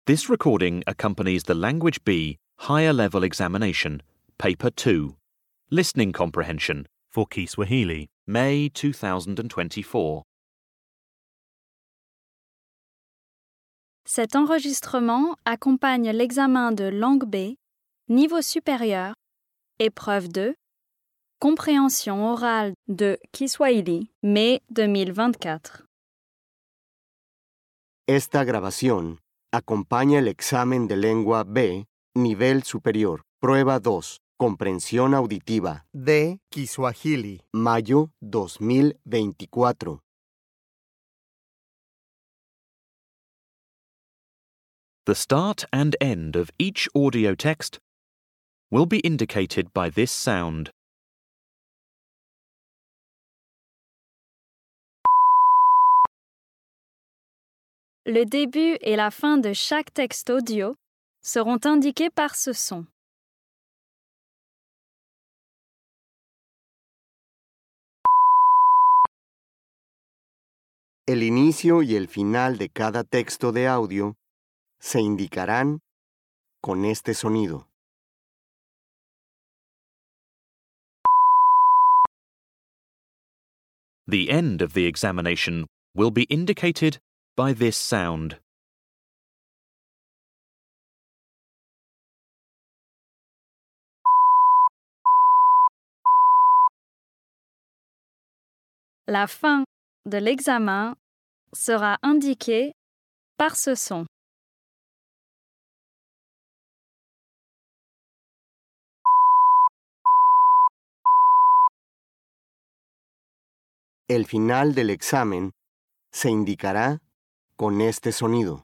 This recording accompanies the Language B Higher Level Examination, Paper 2, Listening Comprehension, for Kiswahili. May 2024. Cet enregistrement accompagne l'examen de langue B, niveau supérieur, épreuve 2, compréhension orale de Kiswahili, mai 2024. Esta grabación acompaña el examen de lengua B, nivel superior, prueba 2, comprensión auditiva, de Kiswahili. mayo 2024. The start and end of each audio text will be indicated by this sound. Le début et la fin de chaque texte audio seront indiqués par ce son. El inicio y el final de cada texto de audio se indicarán con este sonido. The end of the examination will be indicated by this sound. La fin de l'examen sera indiquée par ce son. El final del examen se indicará con este sonido.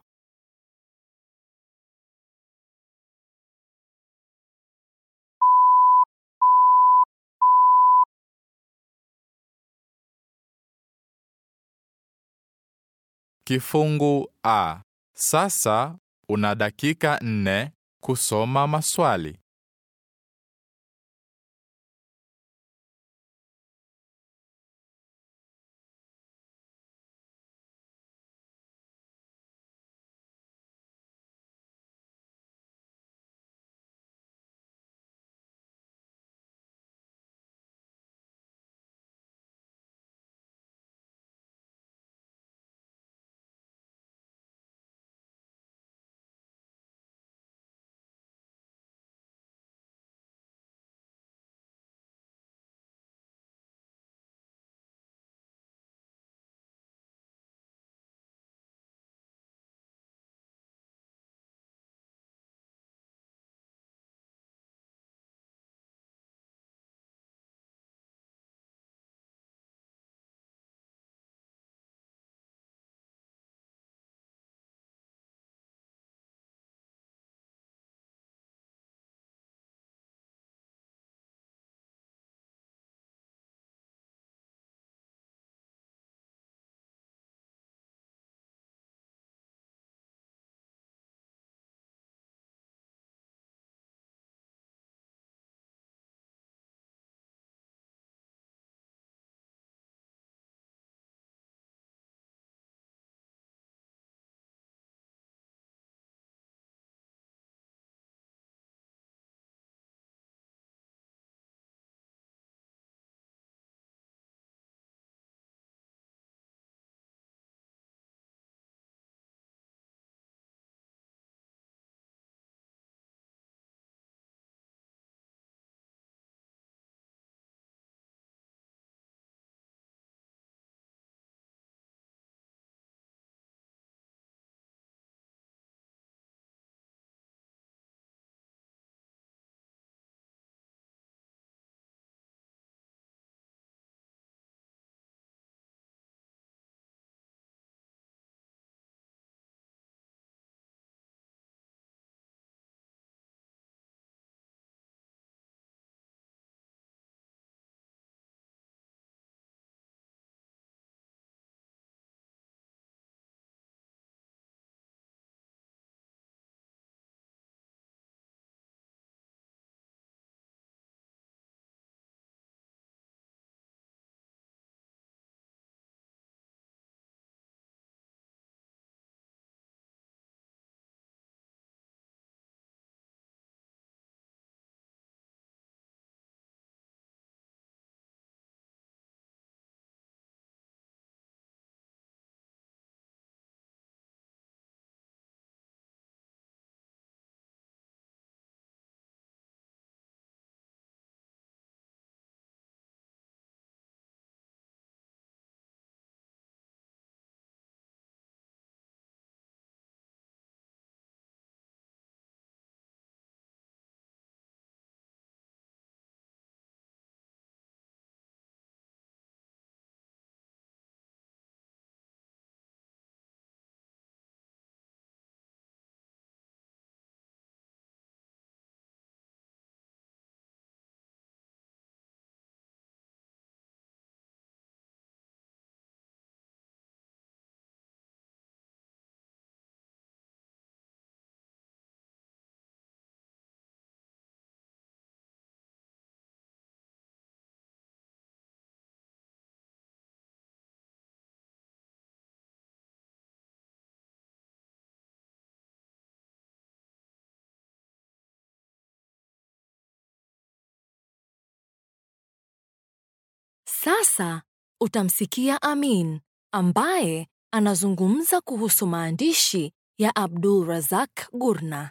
Kifungu A. Sasa una dakika nne kusoma maswali. Sasa utamsikia Amin ambaye anazungumza kuhusu maandishi ya Abdul Razak Gurna.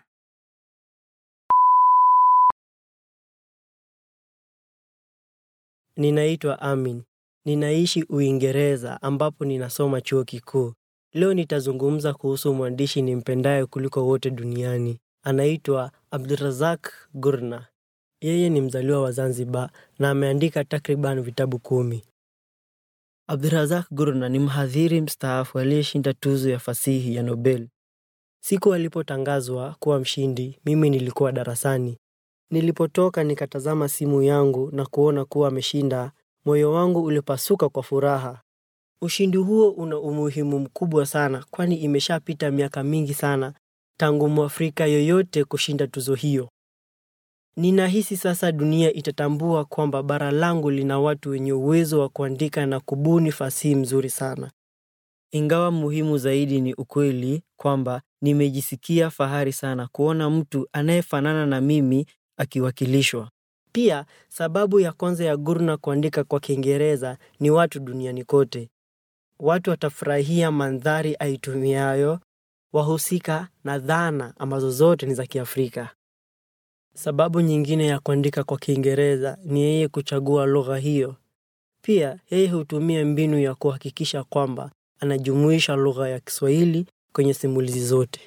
Ninaitwa Amin. Ninaishi Uingereza ambapo ninasoma chuo kikuu. Leo nitazungumza kuhusu mwandishi nimpendaye kuliko wote duniani. Anaitwa Abdurazak Gurna. Yeye ni mzaliwa wa Zanzibar na ameandika takriban vitabu kumi. Abdurazak Gurna ni mhadhiri mstaafu aliyeshinda tuzo ya fasihi ya Nobel. Siku alipotangazwa kuwa mshindi, mimi nilikuwa darasani. Nilipotoka nikatazama simu yangu na kuona kuwa ameshinda, moyo wangu ulipasuka kwa furaha. Ushindi huo una umuhimu mkubwa sana, kwani imeshapita miaka mingi sana tangu Mwafrika yoyote kushinda tuzo hiyo. Ninahisi sasa dunia itatambua kwamba bara langu lina watu wenye uwezo wa kuandika na kubuni fasihi mzuri sana. Ingawa muhimu zaidi ni ukweli kwamba nimejisikia fahari sana kuona mtu anayefanana na mimi akiwakilishwa. Pia sababu ya kwanza ya Gurna kuandika kwa Kiingereza ni watu duniani kote. Watu watafurahia mandhari aitumiayo, wahusika na dhana ambazo zote ni za Kiafrika. Sababu nyingine ya kuandika kwa Kiingereza ni yeye kuchagua lugha hiyo. Pia yeye hutumia mbinu ya kuhakikisha kwamba anajumuisha lugha ya Kiswahili kwenye simulizi zote.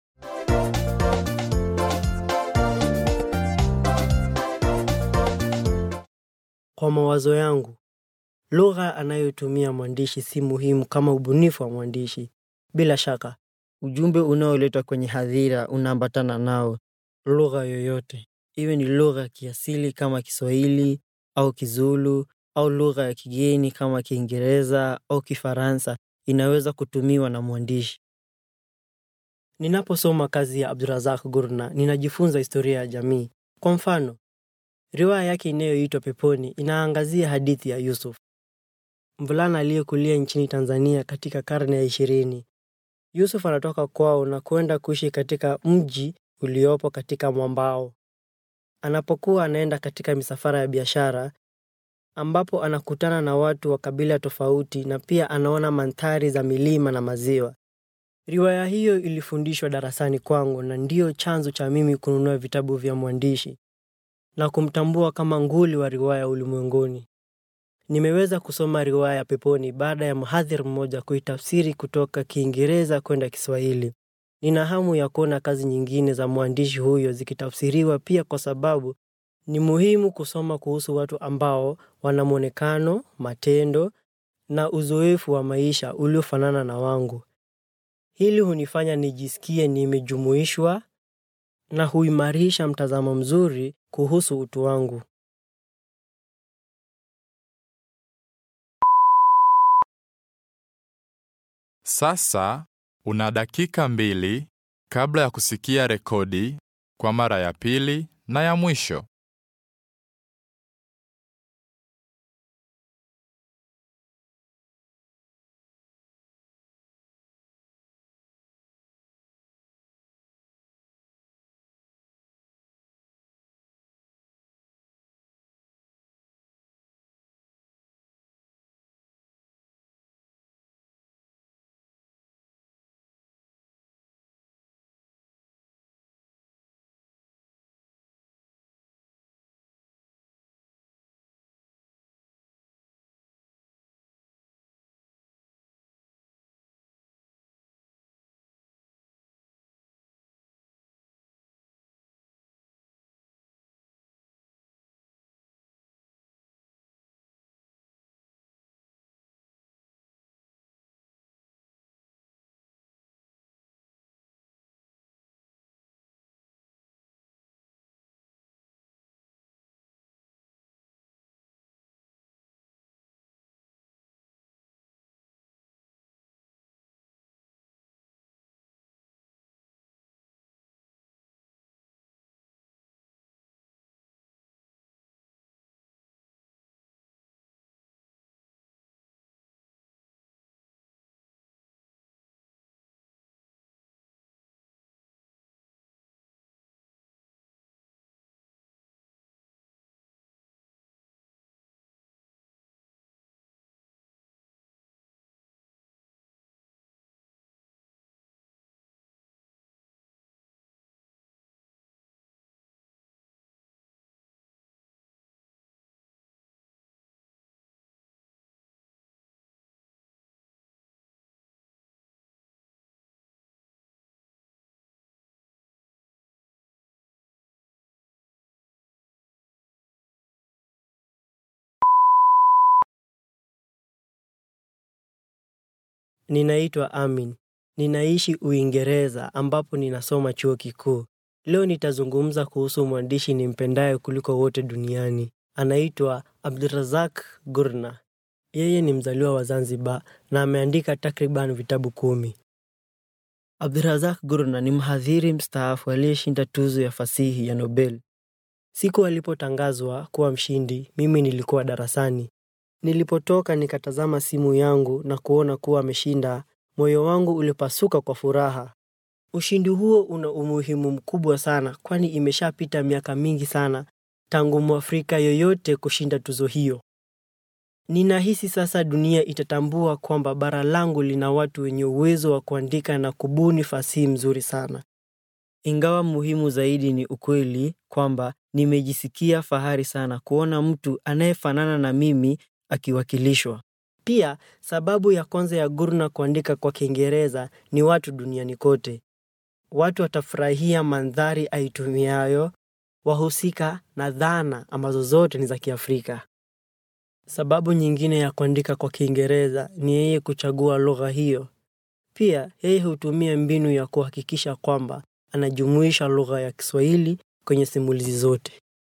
Kwa mawazo yangu, lugha anayotumia mwandishi si muhimu kama ubunifu wa mwandishi. Bila shaka, ujumbe unaoletwa kwenye hadhira unaambatana nao. Lugha yoyote, iwe ni lugha ya kiasili kama Kiswahili au Kizulu au lugha ya kigeni kama Kiingereza au Kifaransa, inaweza kutumiwa na mwandishi. Ninaposoma kazi ya Abdurazak Gurna, ninajifunza historia ya jamii. Kwa mfano, riwaya yake inayoitwa Peponi inaangazia hadithi ya Yusuf, mvulana aliyekulia nchini Tanzania katika karne ya ishirini. Yusuf anatoka kwao na kwenda kuishi katika mji uliopo katika mwambao. Anapokuwa anaenda katika misafara ya biashara, ambapo anakutana na watu wa kabila tofauti na pia anaona mandhari za milima na maziwa. Riwaya hiyo ilifundishwa darasani kwangu na ndiyo chanzo cha mimi kununua vitabu vya mwandishi na kumtambua kama nguli wa riwaya ulimwenguni. Nimeweza kusoma riwaya ya Peponi baada ya mhadhiri mmoja kuitafsiri kutoka Kiingereza kwenda Kiswahili. Nina hamu ya kuona kazi nyingine za mwandishi huyo zikitafsiriwa pia, kwa sababu ni muhimu kusoma kuhusu watu ambao wana mwonekano, matendo na uzoefu wa maisha uliofanana na wangu. Hili hunifanya nijisikie nimejumuishwa na huimarisha mtazamo mzuri kuhusu utu wangu. Sasa una dakika mbili kabla ya kusikia rekodi kwa mara ya pili na ya mwisho. Ninaitwa Amin. Ninaishi Uingereza ambapo ninasoma chuo kikuu. Leo nitazungumza kuhusu mwandishi nimpendaye kuliko wote duniani. Anaitwa Abdurazak Gurna. Yeye ni mzaliwa wa Zanzibar na ameandika takriban vitabu kumi. Abdurazak Gurna ni mhadhiri mstaafu aliyeshinda tuzo ya fasihi ya Nobel. Siku alipotangazwa kuwa mshindi, mimi nilikuwa darasani. Nilipotoka nikatazama simu yangu na kuona kuwa ameshinda, moyo wangu ulipasuka kwa furaha. Ushindi huo una umuhimu mkubwa sana, kwani imeshapita miaka mingi sana tangu Mwafrika yoyote kushinda tuzo hiyo. Ninahisi sasa dunia itatambua kwamba bara langu lina watu wenye uwezo wa kuandika na kubuni fasihi mzuri sana. Ingawa muhimu zaidi ni ukweli kwamba nimejisikia fahari sana kuona mtu anayefanana na mimi akiwakilishwa. Pia sababu ya kwanza ya Gurna kuandika kwa Kiingereza ni watu duniani kote. Watu watafurahia mandhari aitumiayo, wahusika na dhana ambazo zote ni za Kiafrika. Sababu nyingine ya kuandika kwa Kiingereza ni yeye kuchagua lugha hiyo. Pia yeye hutumia mbinu ya kuhakikisha kwamba anajumuisha lugha ya Kiswahili kwenye simulizi zote.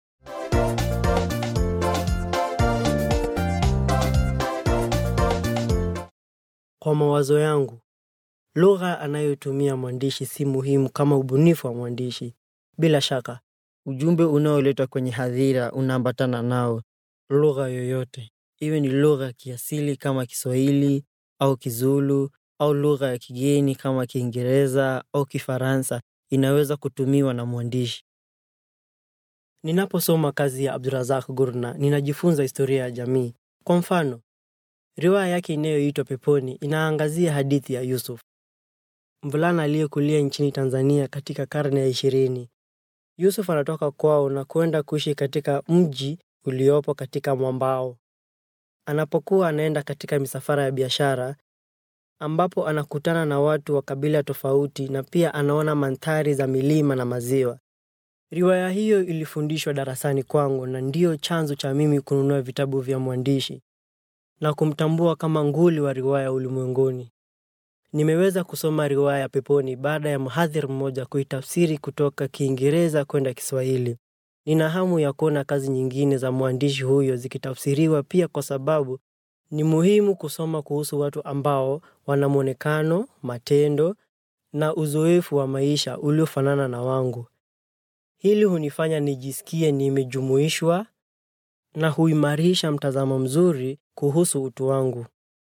Kwa mawazo yangu, lugha anayotumia mwandishi si muhimu kama ubunifu wa mwandishi. Bila shaka, ujumbe unaoletwa kwenye hadhira unaambatana nao. Lugha yoyote, iwe ni lugha ya kiasili kama Kiswahili au Kizulu au lugha ya kigeni kama Kiingereza au Kifaransa, inaweza kutumiwa na mwandishi. Ninaposoma kazi ya Abdurazak Gurna, ninajifunza historia ya jamii. Kwa mfano, riwaya yake inayoitwa Peponi inaangazia hadithi ya Yusuf, mvulana aliyekulia nchini Tanzania katika karne ya ishirini. Yusuf anatoka kwao na kwenda kuishi katika mji uliopo katika mwambao. Anapokuwa anaenda katika misafara ya biashara, ambapo anakutana na watu wa kabila tofauti na pia anaona mandhari za milima na maziwa. Riwaya hiyo ilifundishwa darasani kwangu na ndiyo chanzo cha mimi kununua vitabu vya mwandishi na kumtambua kama nguli wa riwaya ulimwenguni. Nimeweza kusoma riwaya ya Peponi baada ya mhadhiri mmoja kuitafsiri kutoka Kiingereza kwenda Kiswahili. Nina hamu ya kuona kazi nyingine za mwandishi huyo zikitafsiriwa pia, kwa sababu ni muhimu kusoma kuhusu watu ambao wana mwonekano, matendo na uzoefu wa maisha uliofanana na wangu. Hili hunifanya nijisikie nimejumuishwa na huimarisha mtazamo mzuri kuhusu utu wangu.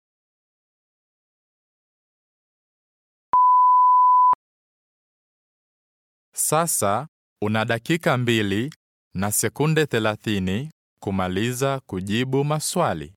Sasa una dakika mbili na sekunde thelathini kumaliza kujibu maswali.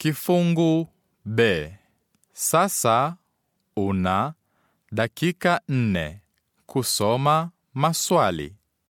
Kifungu B. Sasa una dakika nne kusoma maswali.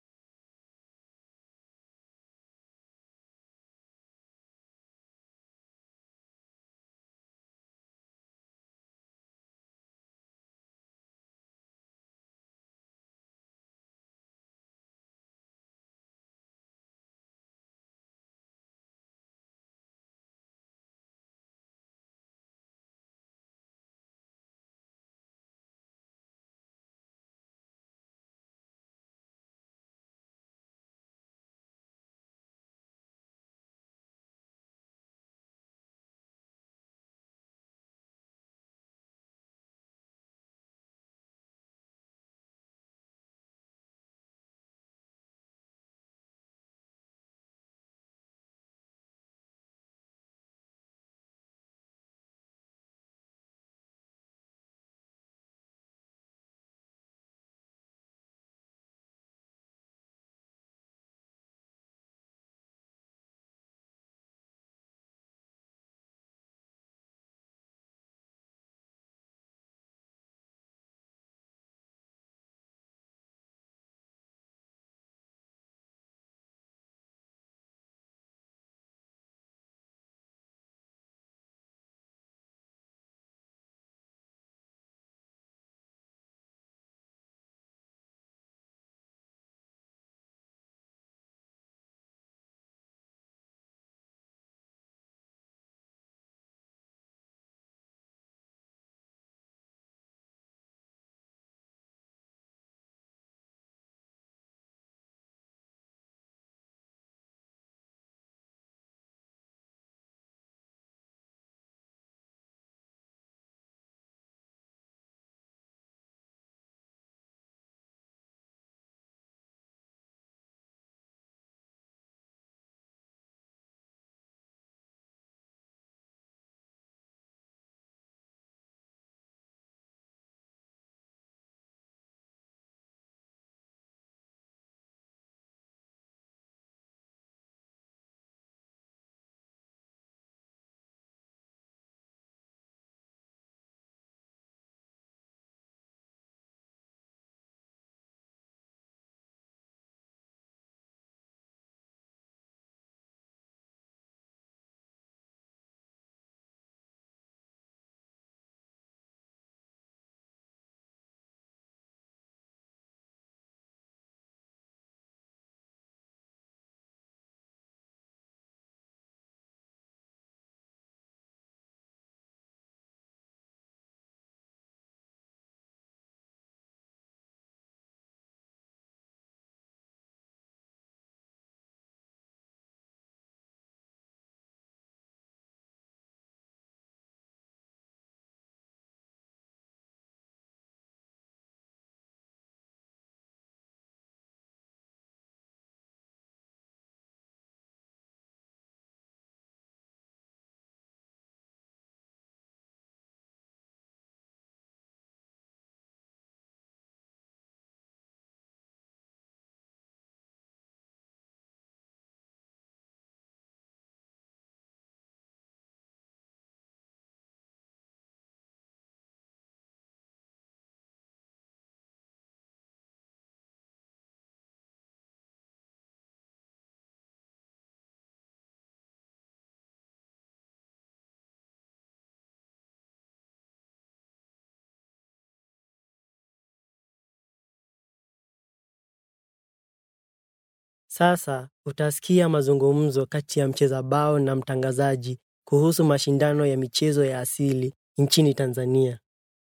Sasa utasikia mazungumzo kati ya mcheza bao na mtangazaji kuhusu mashindano ya michezo ya asili nchini Tanzania.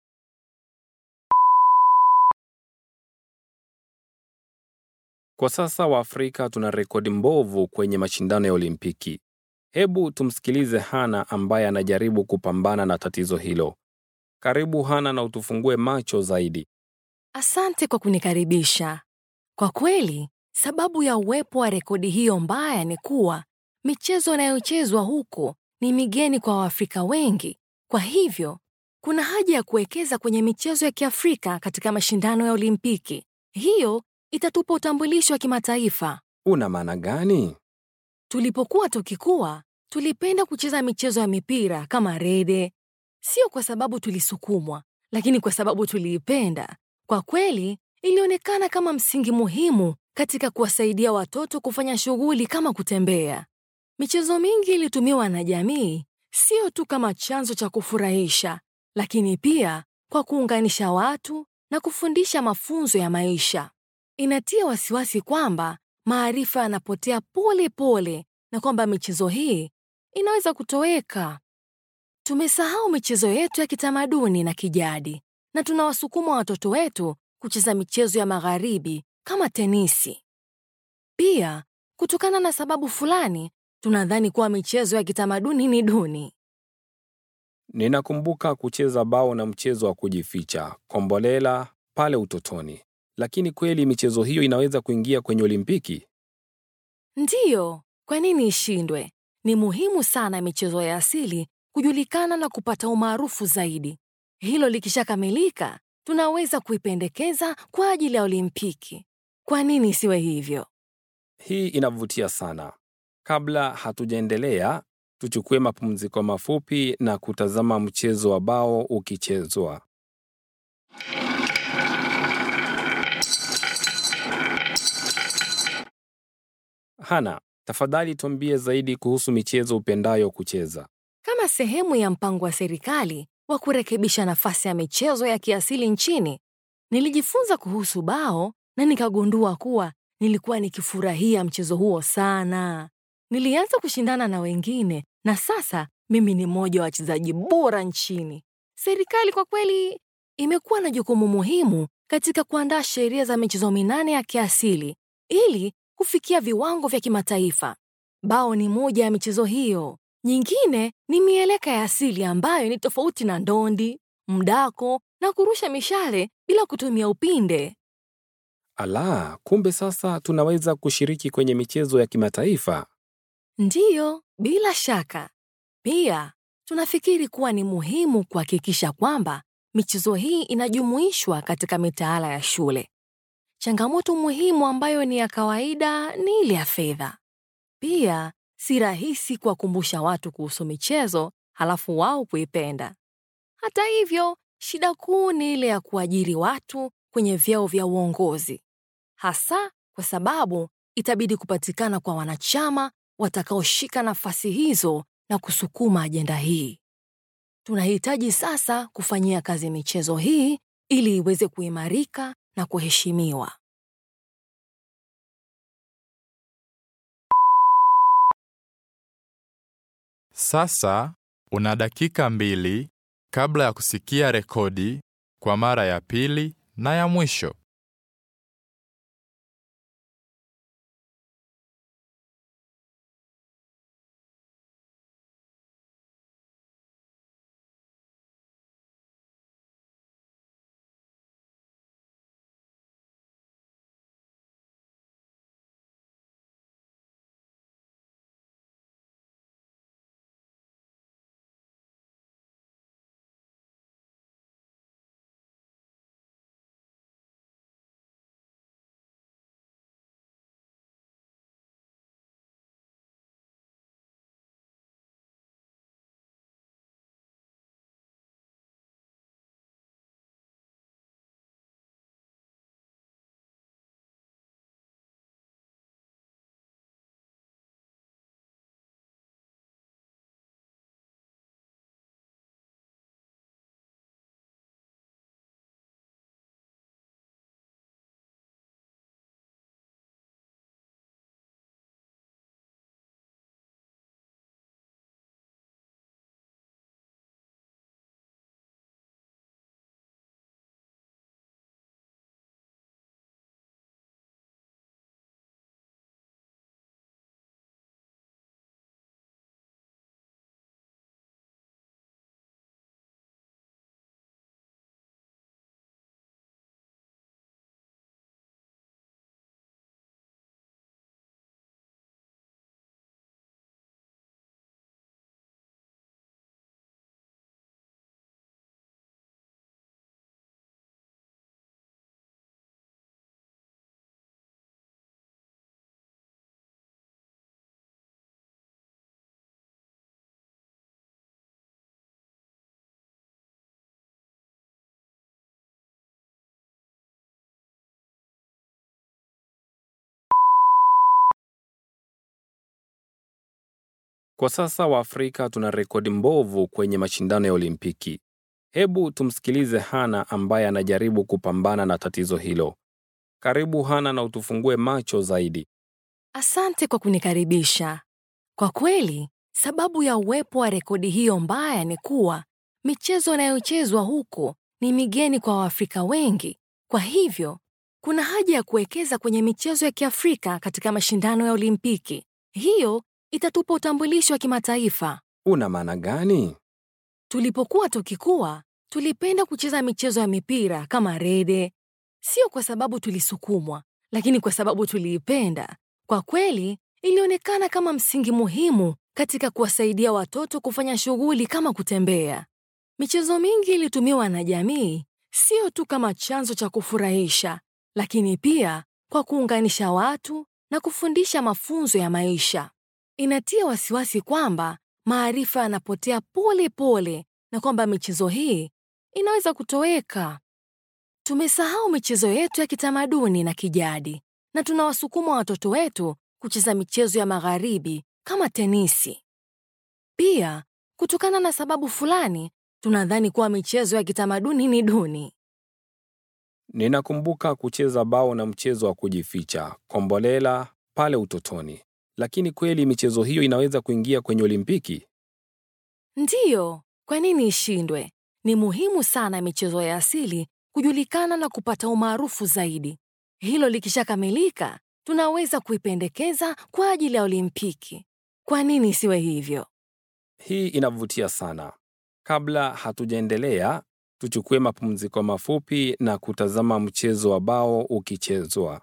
Kwa sasa Waafrika tuna rekodi mbovu kwenye mashindano ya Olimpiki. Hebu tumsikilize Hana ambaye anajaribu kupambana na tatizo hilo. Karibu Hana na utufungue macho zaidi. Asante kwa kunikaribisha. Kwa kweli, sababu ya uwepo wa rekodi hiyo mbaya ni kuwa michezo inayochezwa huko ni migeni kwa Waafrika wengi. Kwa hivyo, kuna haja ya kuwekeza kwenye michezo ya Kiafrika katika mashindano ya Olimpiki. Hiyo itatupa utambulisho wa kimataifa. Una maana gani? Tulipokuwa tukikua, tulipenda kucheza michezo ya mipira kama rede, sio kwa sababu tulisukumwa, lakini kwa sababu tuliipenda. Kwa kweli, ilionekana kama msingi muhimu katika kuwasaidia watoto kufanya shughuli kama kutembea. Michezo mingi ilitumiwa na jamii sio tu kama chanzo cha kufurahisha, lakini pia kwa kuunganisha watu na kufundisha mafunzo ya maisha. Inatia wasiwasi kwamba maarifa yanapotea pole pole na kwamba michezo hii inaweza kutoweka. Tumesahau michezo yetu ya kitamaduni na kijadi na tunawasukuma watoto wetu kucheza michezo ya magharibi kama tenisi. Pia, kutokana na sababu fulani, tunadhani kuwa michezo ya kitamaduni ni duni. Ninakumbuka kucheza bao na mchezo wa kujificha, kombolela, pale utotoni. Lakini kweli michezo hiyo inaweza kuingia kwenye Olimpiki? Ndiyo, kwa nini ishindwe? Ni muhimu sana michezo ya asili kujulikana na kupata umaarufu zaidi. Hilo likishakamilika, tunaweza kuipendekeza kwa ajili ya Olimpiki. Kwa nini isiwe hivyo? Hii inavutia sana. Kabla hatujaendelea, tuchukue mapumziko mafupi na kutazama mchezo wa bao ukichezwa. Hana, tafadhali tuambie zaidi kuhusu michezo upendayo kucheza. Kama sehemu ya mpango wa serikali wa kurekebisha nafasi ya michezo ya kiasili nchini, nilijifunza kuhusu bao na nikagundua kuwa nilikuwa nikifurahia mchezo huo sana. Nilianza kushindana na wengine na sasa mimi ni mmoja wa wachezaji bora nchini. Serikali kwa kweli imekuwa na jukumu muhimu katika kuandaa sheria za michezo minane ya kiasili ili kufikia viwango vya kimataifa. Bao ni moja ya michezo hiyo. Nyingine ni mieleka ya asili ambayo ni tofauti na ndondi, mdako na kurusha mishale bila kutumia upinde. Ala, kumbe sasa tunaweza kushiriki kwenye michezo ya kimataifa. Ndiyo, bila shaka. Pia tunafikiri kuwa ni muhimu kuhakikisha kwamba michezo hii inajumuishwa katika mitaala ya shule. Changamoto muhimu ambayo ni ya kawaida ni ile ya fedha. Pia si rahisi kuwakumbusha watu kuhusu michezo halafu wao kuipenda. Hata hivyo, shida kuu ni ile ya kuajiri watu kwenye vyeo vya uongozi, hasa kwa sababu itabidi kupatikana kwa wanachama watakaoshika nafasi hizo na kusukuma ajenda hii. Tunahitaji sasa kufanyia kazi michezo hii ili iweze kuimarika na kuheshimiwa. Sasa una dakika mbili kabla ya kusikia rekodi kwa mara ya pili na ya mwisho. Kwa sasa Waafrika tuna rekodi mbovu kwenye mashindano ya Olimpiki. Hebu tumsikilize Hana ambaye anajaribu kupambana na tatizo hilo. Karibu Hana na utufungue macho zaidi. Asante kwa kunikaribisha. Kwa kweli, sababu ya uwepo wa rekodi hiyo mbaya ni kuwa michezo inayochezwa huko ni migeni kwa Waafrika wengi. Kwa hivyo, kuna haja ya kuwekeza kwenye michezo ya Kiafrika katika mashindano ya Olimpiki. Hiyo itatupa utambulisho wa kimataifa. Una maana gani? Tulipokuwa tukikua, tulipenda kucheza michezo ya mipira kama rede, sio kwa sababu tulisukumwa, lakini kwa sababu tuliipenda. Kwa kweli, ilionekana kama msingi muhimu katika kuwasaidia watoto kufanya shughuli kama kutembea. Michezo mingi ilitumiwa na jamii sio tu kama chanzo cha kufurahisha, lakini pia kwa kuunganisha watu na kufundisha mafunzo ya maisha. Inatia wasiwasi kwamba maarifa yanapotea pole pole na kwamba michezo hii inaweza kutoweka. Tumesahau michezo yetu ya kitamaduni na kijadi na tunawasukuma watoto wetu kucheza michezo ya magharibi kama tenisi. Pia, kutokana na sababu fulani, tunadhani kuwa michezo ya kitamaduni ni duni. Ninakumbuka kucheza bao na mchezo wa kujificha, kombolela, pale utotoni. Lakini kweli michezo hiyo inaweza kuingia kwenye Olimpiki? Ndiyo, kwa nini ishindwe? Ni muhimu sana michezo ya asili kujulikana na kupata umaarufu zaidi. Hilo likishakamilika, tunaweza kuipendekeza kwa ajili ya Olimpiki. Kwa nini isiwe hivyo? Hii inavutia sana. Kabla hatujaendelea, tuchukue mapumziko mafupi na kutazama mchezo wa bao ukichezwa.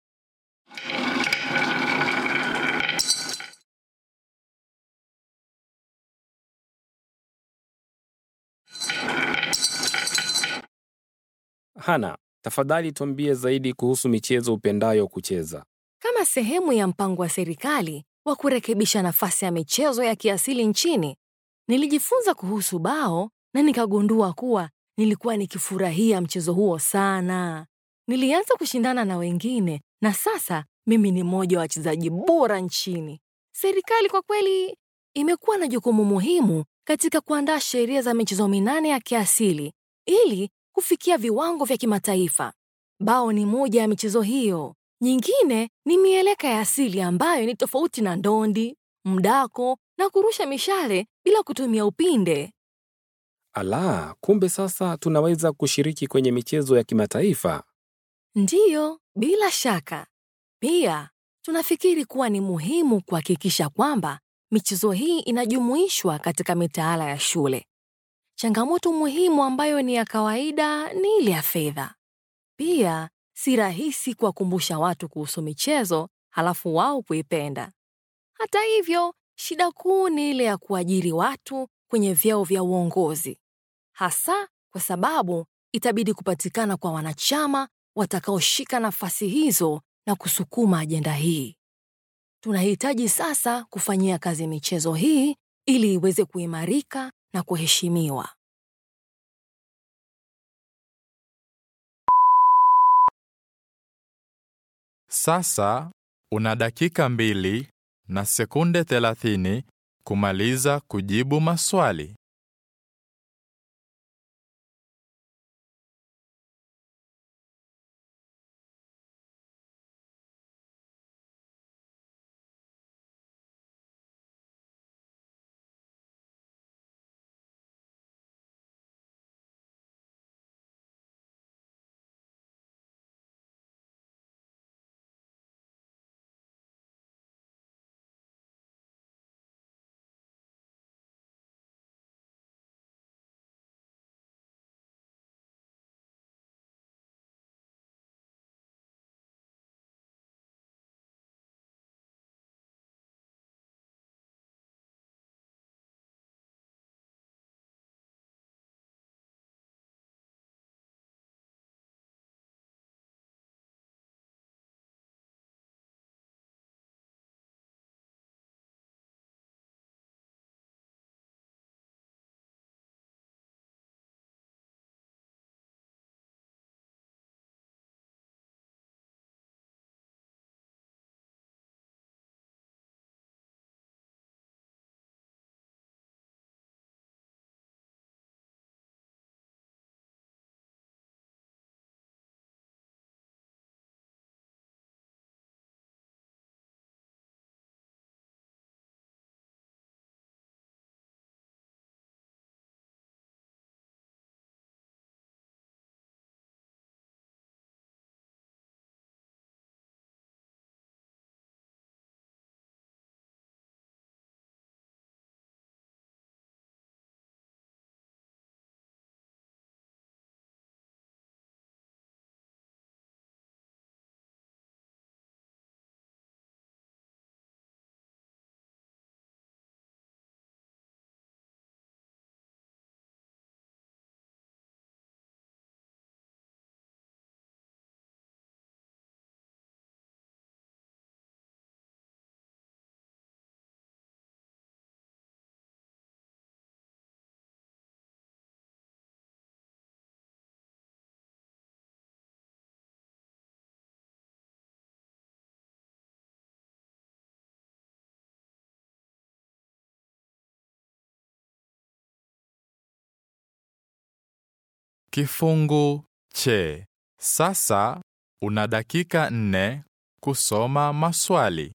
Hana, tafadhali tuambie zaidi kuhusu michezo upendayo kucheza. Kama sehemu ya mpango wa serikali wa kurekebisha nafasi ya michezo ya kiasili nchini, nilijifunza kuhusu bao na nikagundua kuwa nilikuwa nikifurahia mchezo huo sana. Nilianza kushindana na wengine na sasa mimi ni mmoja wa wachezaji bora nchini. Serikali kwa kweli imekuwa na jukumu muhimu katika kuandaa sheria za michezo minane ya kiasili ili kufikia viwango vya kimataifa. Bao ni moja ya michezo hiyo. Nyingine ni mieleka ya asili ambayo ni tofauti na ndondi, mdako na kurusha mishale bila kutumia upinde. Ala, kumbe sasa tunaweza kushiriki kwenye michezo ya kimataifa. Ndiyo, bila shaka. Pia tunafikiri kuwa ni muhimu kuhakikisha kwamba michezo hii inajumuishwa katika mitaala ya shule. Changamoto muhimu ambayo ni ya kawaida ni ile ya fedha. Pia si rahisi kuwakumbusha watu kuhusu michezo halafu wao kuipenda. Hata hivyo, shida kuu ni ile ya kuajiri watu kwenye vyeo vya uongozi, hasa kwa sababu itabidi kupatikana kwa wanachama watakaoshika nafasi hizo na kusukuma ajenda hii. Tunahitaji sasa kufanyia kazi michezo hii ili iweze kuimarika na kuheshimiwa. Sasa una dakika mbili na sekunde 30 kumaliza kujibu maswali. Kifungu che. Sasa una dakika nne kusoma maswali.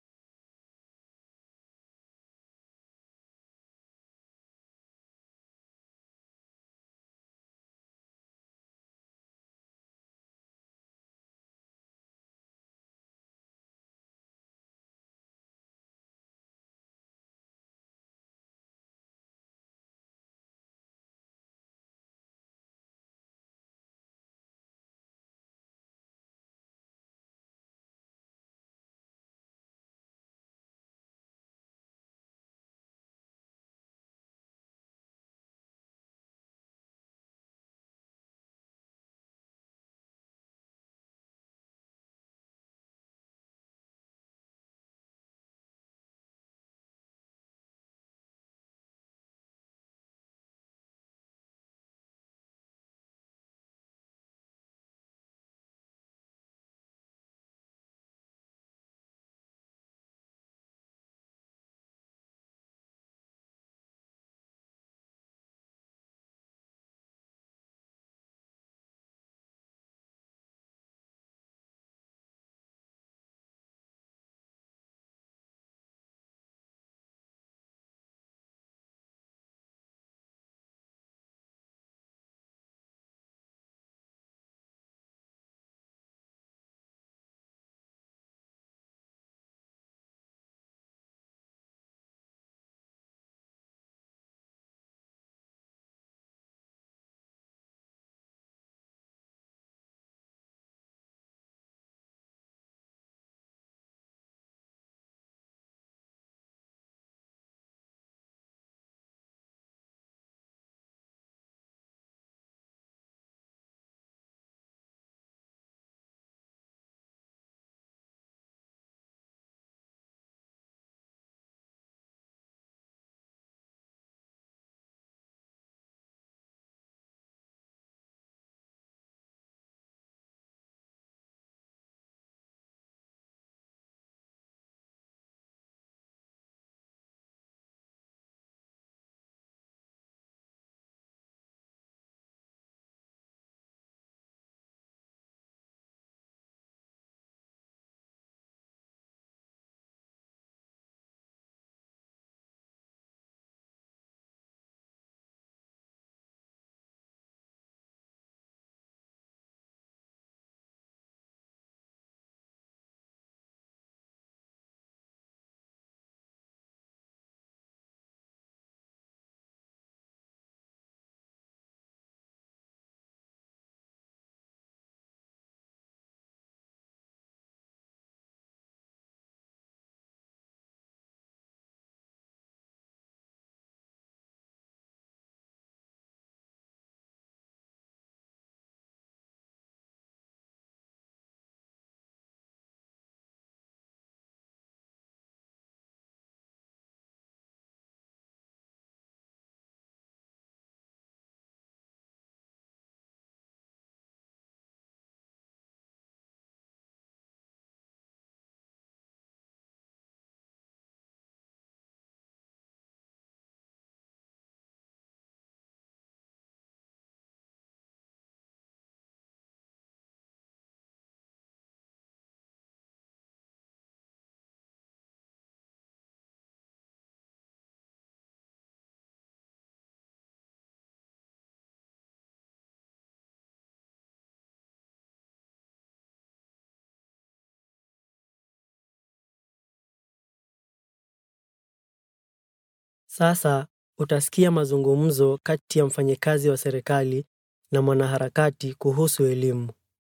Sasa utasikia mazungumzo kati ya mfanyikazi wa serikali na mwanaharakati kuhusu elimu.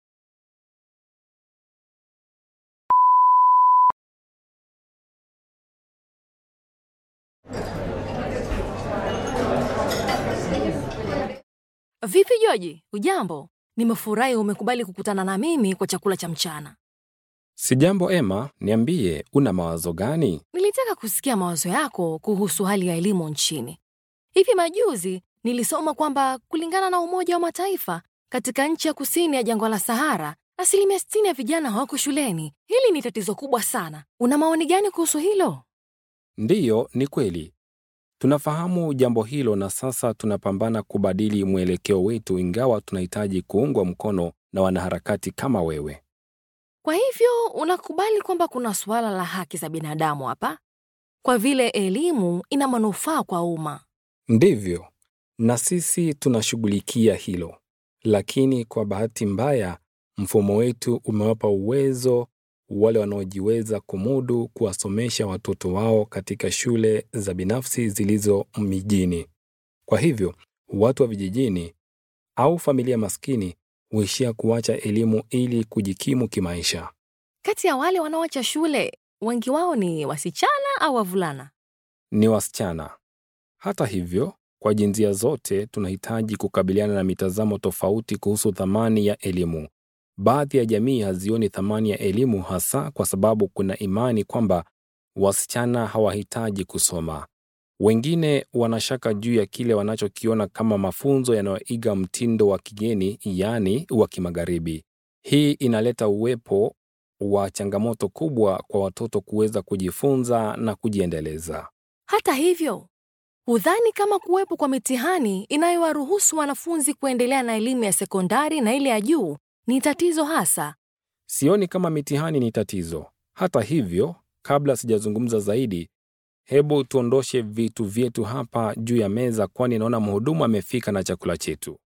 Vipi Joji, ujambo? Nimefurahi umekubali kukutana na mimi kwa chakula cha mchana. Sijambo Emma, niambie, una mawazo gani? Nilitaka kusikia mawazo yako kuhusu hali ya elimu nchini. Hivi majuzi nilisoma kwamba kulingana na Umoja wa Mataifa, katika nchi ya kusini ya jangwa la Sahara, asilimia 60 ya vijana hawako shuleni. Hili ni tatizo kubwa sana. Una maoni gani kuhusu hilo? Ndiyo, ni kweli. Tunafahamu jambo hilo na sasa tunapambana kubadili mwelekeo wetu, ingawa tunahitaji kuungwa mkono na wanaharakati kama wewe. Kwa hivyo unakubali kwamba kuna suala la haki za binadamu hapa, kwa vile elimu ina manufaa kwa umma. Ndivyo, na sisi tunashughulikia hilo, lakini kwa bahati mbaya mfumo wetu umewapa uwezo wale wanaojiweza kumudu kuwasomesha watoto wao katika shule za binafsi zilizo mijini. Kwa hivyo watu wa vijijini au familia maskini huishia kuacha elimu ili kujikimu kimaisha. Kati ya wale wanaoacha shule, wengi wao ni wasichana au wavulana? Ni wasichana. Hata hivyo, kwa jinsia zote tunahitaji kukabiliana na mitazamo tofauti kuhusu thamani ya elimu. Baadhi ya jamii hazioni thamani ya elimu hasa kwa sababu kuna imani kwamba wasichana hawahitaji kusoma. Wengine wanashaka juu ya kile wanachokiona kama mafunzo yanayoiga mtindo wa kigeni, yaani wa kimagharibi. Hii inaleta uwepo wa changamoto kubwa kwa watoto kuweza kujifunza na kujiendeleza. Hata hivyo, hudhani kama kuwepo kwa mitihani inayowaruhusu wanafunzi kuendelea na elimu ya sekondari na ile ya juu ni tatizo hasa? Sioni kama mitihani ni tatizo. Hata hivyo, kabla sijazungumza zaidi, hebu tuondoshe vitu vyetu hapa juu ya meza, kwani naona mhudumu amefika na chakula chetu.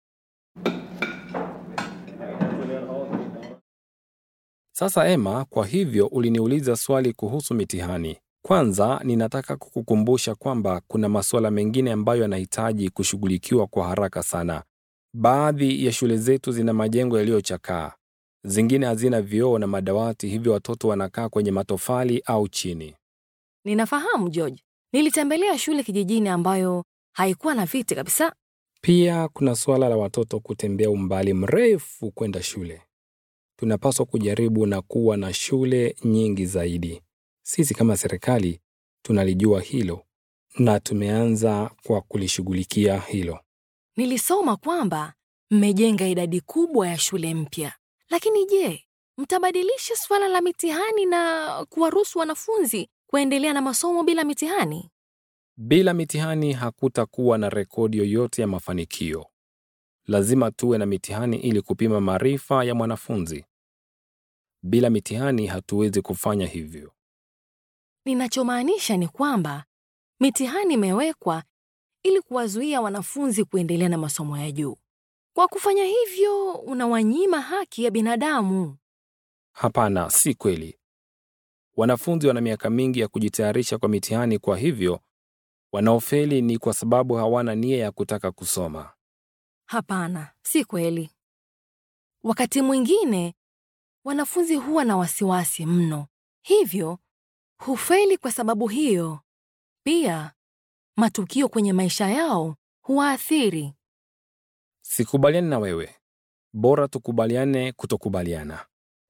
Sasa Emma, kwa hivyo uliniuliza swali kuhusu mitihani. Kwanza, ninataka kukukumbusha kwamba kuna masuala mengine ambayo yanahitaji kushughulikiwa kwa haraka sana. Baadhi ya shule zetu zina majengo yaliyochakaa, zingine hazina vioo na madawati, hivyo watoto wanakaa kwenye matofali au chini. Ninafahamu George, nilitembelea shule kijijini ambayo haikuwa na viti kabisa. Pia kuna suala la watoto kutembea umbali mrefu kwenda shule. Tunapaswa kujaribu na kuwa na shule nyingi zaidi. Sisi kama serikali tunalijua hilo na tumeanza kwa kulishughulikia hilo. Nilisoma kwamba mmejenga idadi kubwa ya shule mpya, lakini je, mtabadilisha suala la mitihani na kuwaruhusu wanafunzi kuendelea na masomo bila mitihani? Bila mitihani hakutakuwa na rekodi yoyote ya mafanikio. Lazima tuwe na mitihani ili kupima maarifa ya mwanafunzi. Bila mitihani hatuwezi kufanya hivyo. Ninachomaanisha ni kwamba mitihani imewekwa ili kuwazuia wanafunzi kuendelea na masomo ya juu. Kwa kufanya hivyo, unawanyima haki ya binadamu. Hapana, si kweli. Wanafunzi wana miaka mingi ya kujitayarisha kwa mitihani, kwa hivyo wanaofeli ni kwa sababu hawana nia ya kutaka kusoma. Hapana, si kweli. Wakati mwingine wanafunzi huwa na wasiwasi mno, hivyo hufeli kwa sababu hiyo. Pia matukio kwenye maisha yao huwaathiri. Sikubaliani na wewe. Bora tukubaliane kutokubaliana.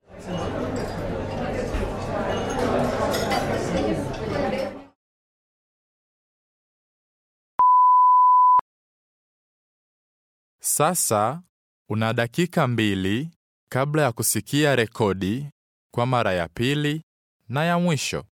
Sasa una dakika mbili kabla ya kusikia rekodi kwa mara ya pili na ya mwisho.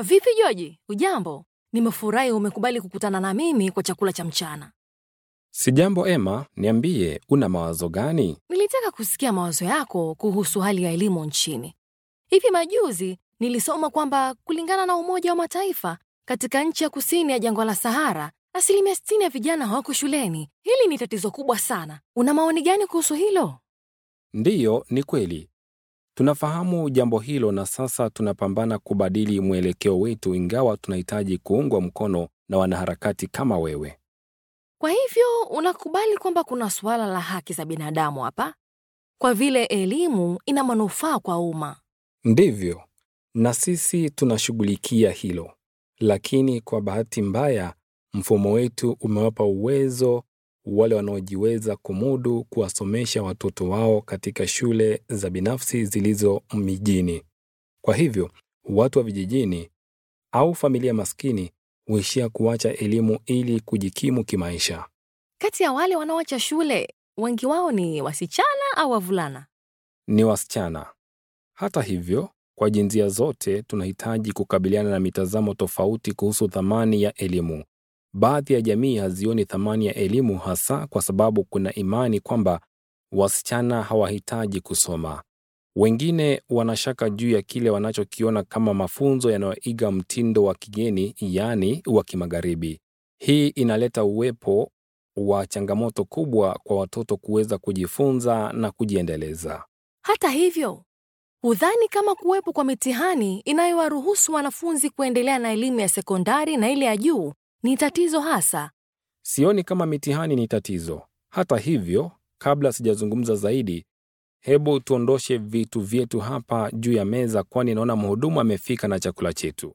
Vipi Joji, ujambo? Nimefurahi umekubali kukutana na mimi kwa chakula cha mchana. Sijambo Emma, niambie, una mawazo gani? Nilitaka kusikia mawazo yako kuhusu hali ya elimu nchini. Hivi majuzi nilisoma kwamba kulingana na Umoja wa Mataifa, katika nchi ya kusini ya jangwa la Sahara, asilimia 60 ya vijana hawako shuleni. Hili ni tatizo kubwa sana. Una maoni gani kuhusu hilo? Ndiyo, ni kweli. Tunafahamu jambo hilo na sasa tunapambana kubadili mwelekeo wetu, ingawa tunahitaji kuungwa mkono na wanaharakati kama wewe. Kwa hivyo unakubali kwamba kuna suala la haki za binadamu hapa, kwa vile elimu ina manufaa kwa umma. Ndivyo, na sisi tunashughulikia hilo, lakini kwa bahati mbaya mfumo wetu umewapa uwezo wale wanaojiweza kumudu kuwasomesha watoto wao katika shule za binafsi zilizo mijini. Kwa hivyo watu wa vijijini au familia maskini huishia kuacha elimu ili kujikimu kimaisha. Kati ya wale wanaoacha shule, wengi wao ni wasichana au wavulana? Ni wasichana. Hata hivyo, kwa jinsia zote tunahitaji kukabiliana na mitazamo tofauti kuhusu thamani ya elimu. Baadhi ya jamii hazioni thamani ya elimu hasa kwa sababu kuna imani kwamba wasichana hawahitaji kusoma. Wengine wanashaka juu ya kile wanachokiona kama mafunzo yanayoiga mtindo wa kigeni, yaani wa kimagharibi. Hii inaleta uwepo wa changamoto kubwa kwa watoto kuweza kujifunza na kujiendeleza. Hata hivyo, hudhani kama kuwepo kwa mitihani inayowaruhusu wanafunzi kuendelea na elimu ya sekondari na ile ya juu ni tatizo hasa? Sioni kama mitihani ni tatizo. Hata hivyo, kabla sijazungumza zaidi, hebu tuondoshe vitu vyetu hapa juu ya meza, kwani naona mhudumu amefika na chakula chetu.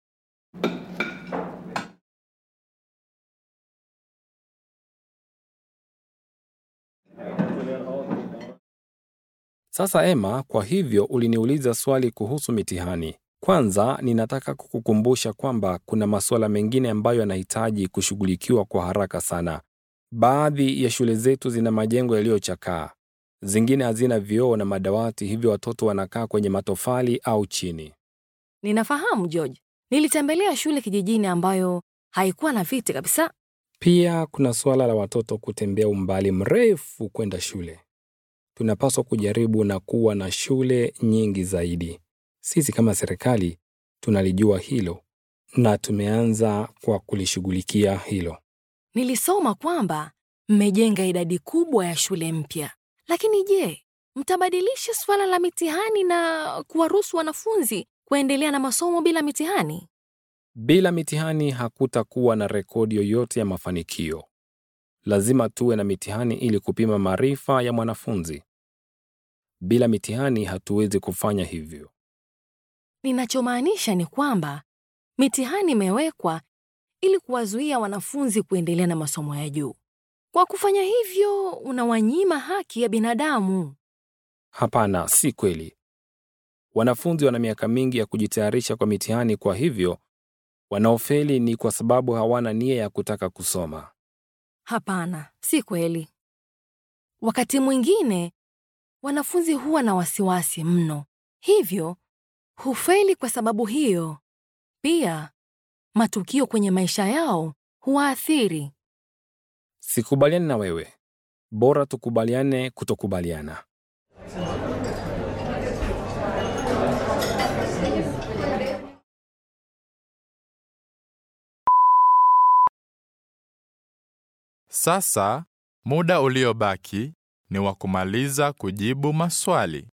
Sasa Emma, kwa hivyo uliniuliza swali kuhusu mitihani. Kwanza, ninataka kukukumbusha kwamba kuna masuala mengine ambayo yanahitaji kushughulikiwa kwa haraka sana. Baadhi ya shule zetu zina majengo yaliyochakaa, zingine hazina vioo na madawati, hivyo watoto wanakaa kwenye matofali au chini. Ninafahamu George, nilitembelea shule kijijini ambayo haikuwa na viti kabisa. Pia kuna suala la watoto kutembea umbali mrefu kwenda shule. Tunapaswa kujaribu na kuwa na shule nyingi zaidi. Sisi kama serikali tunalijua hilo na tumeanza kwa kulishughulikia hilo. Nilisoma kwamba mmejenga idadi kubwa ya shule mpya, lakini je, mtabadilisha suala la mitihani na kuwaruhusu wanafunzi kuendelea na masomo bila mitihani? Bila mitihani hakutakuwa na rekodi yoyote ya mafanikio. Lazima tuwe na mitihani ili kupima maarifa ya mwanafunzi. Bila mitihani hatuwezi kufanya hivyo. Ninachomaanisha ni kwamba mitihani imewekwa ili kuwazuia wanafunzi kuendelea na masomo ya juu. Kwa kufanya hivyo, unawanyima haki ya binadamu. Hapana, si kweli. Wanafunzi wana miaka mingi ya kujitayarisha kwa mitihani, kwa hivyo wanaofeli ni kwa sababu hawana nia ya kutaka kusoma. Hapana, si kweli. Wakati mwingine wanafunzi huwa na wasiwasi mno, hivyo hufeli kwa sababu hiyo. Pia matukio kwenye maisha yao huwaathiri. Sikubaliani na wewe. Bora tukubaliane kutokubaliana. Sasa muda uliobaki ni wa kumaliza kujibu maswali.